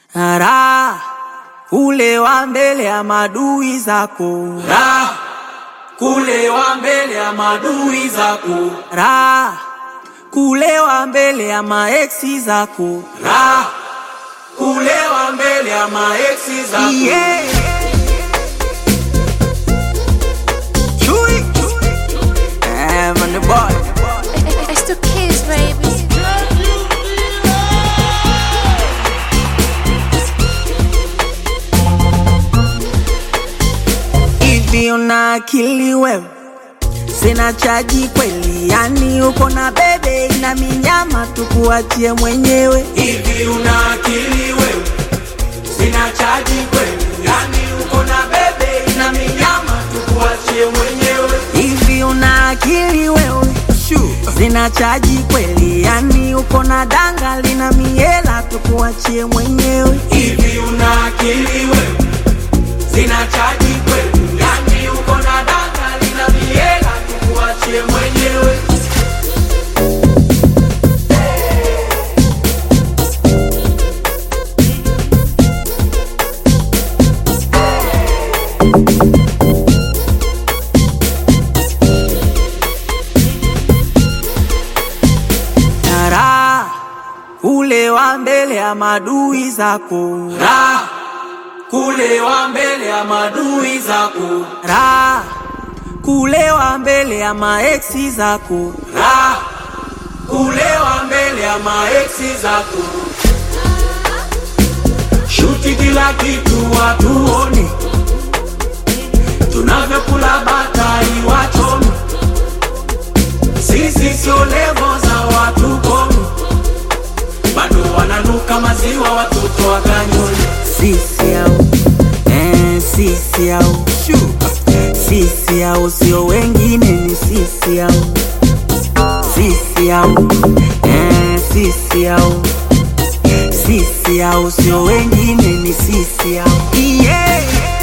Raha kulewa mbele ya madui zako, Raha kulewa mbele ya madui zako, raha kulewa mbele ya maeksi zako. Raha kulewa mbele ya maeksi zako. Yeah. Chui. Eh, man, the boy. It's the kids, baby. Hivi una akili wewe? Sina chaji kweli, yani uko na bebe ina minyama, tukuachie mwenyewe. Hivi una akili wewe? Sina chaji kweli, yani uko na bebe na minyama, tukuachie mwenyewe. Hivi una akili wewe? Sina chaji kweli, yani uko na danga lina miela, tukuachie mwenyewe. Hivi una akili wewe? Sina chaji kweli, yani uko na danga lina miela, tukuachie mwenyewe. Raha kulewa mbele ya madui zako, Raha kulewa mbele ya madui zako, raha kulewa mbele ya maeksi zako. Raha kulewa mbele ya maeksi zako. Shuti kila kitu watuone, tunavyokula batai wachome. Sisi sio levo za watu komi, bado wananuka maziwa watoto wa kanyoni. Sisi au eh, sisi au sisi au sio wengine, ni sisi au sisi au eh, sisi au sisi au sio wengine, ni sisi au yeah.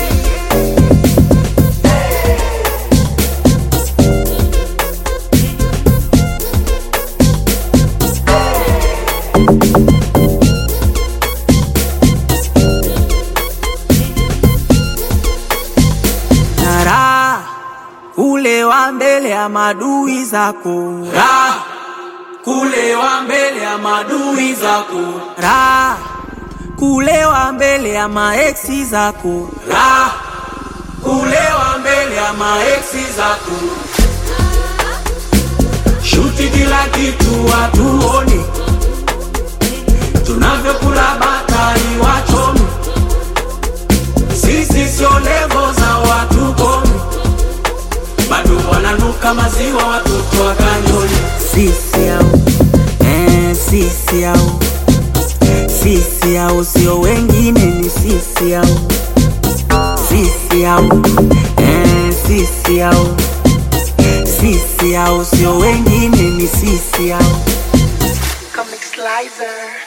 Raha kulewa mbele ya madui zako, Raha kulewa mbele ya madui zako, raha kulewa mbele ya maeksi zako. Raha kulewa mbele ya maeksi zako. Shuti kila kitu watuone, tunavyokula batai wachome. Sisi sio levo za watu komi, bado wananuka maziwa watoto wa kanyoni. Sisi au eh, sisi au sisi au sio wengine, ni sisi au sisi au eh, sisi au sisi au sio wengine, ni sisi au Comic Slicer.